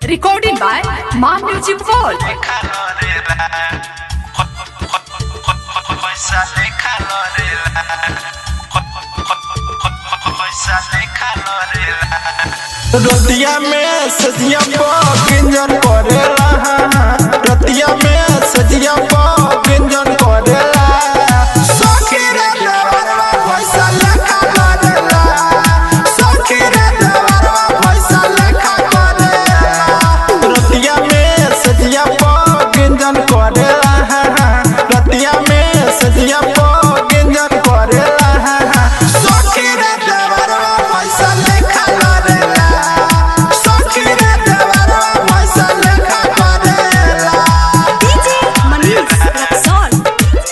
Recording by Ma Music World. रतिया में सजिया व्यंजन करेला रतिया में सजिया व्यंजन करेला सखी रे देवरवा पैसा लेखा करेला सखी रे देवरवा पैसा लेखा करेला रतिया में सजिया व्यंजन करेला रतिया में सजिया व्यंजन करेला सखी रे देवरवा पैसा लेखा करेला सखी रे देवरवा पैसा लेखा करेला DJ Manish Raxol.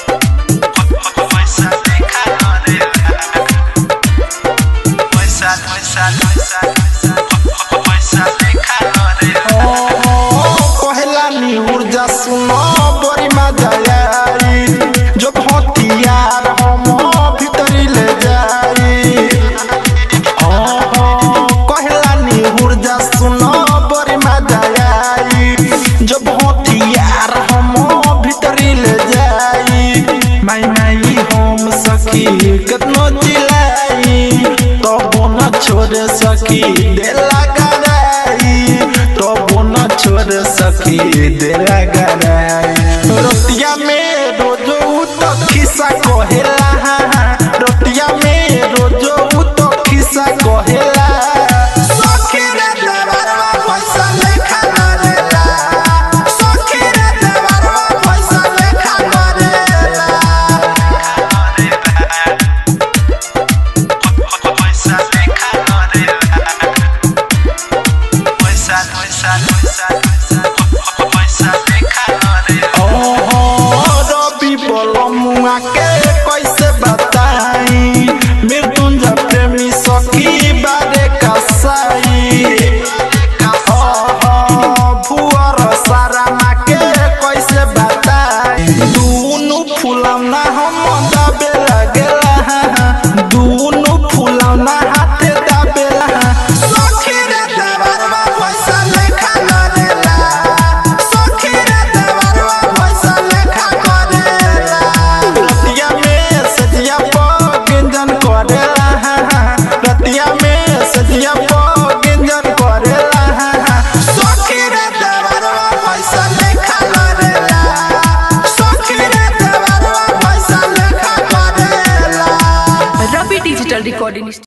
पहला नी ऊर्जा सुनो बड़ी मजा आई जब हथियार हम भीतरी ले जाई कहला नी ऊर्जा सुनो बड़ी मजा आई जब हथियार हम भीतरी ले जाई माई माई हम सखी कितनो चिल्लाई तबो न छोड़ सकी देला गराई तबो न छोड़ सकी देला गराई रोटिया में रोजो उ तो खिस्सा कहेला रोटिया में रोजो उ तो खिस्सा कहेला सखी रे देवरवा पैसा लेखा करेला सखी रे देवरवा पैसा लेखा करेला रवि बोलमुआ के कैसे बताई मृत्युंजय प्रेमी सखी बारे कसाई भुअर सारा माँ के कैसे बताई दुनु फुलौना हम दाबे लगेला दुनु फुलौना हाथे दाबेला सखी रे देवरवा पैसा लेखा करेला सखी रे देवरवा पैसा लेखा करेला रतिया में सजिया व्यंजन करेला रतिया में सजिया व्यंजन करेला सखी रे देवरवा पैसा लेखा करेला सखी रे देवरवा पैसा लेखा करेला Ravi Digital Recording Studio.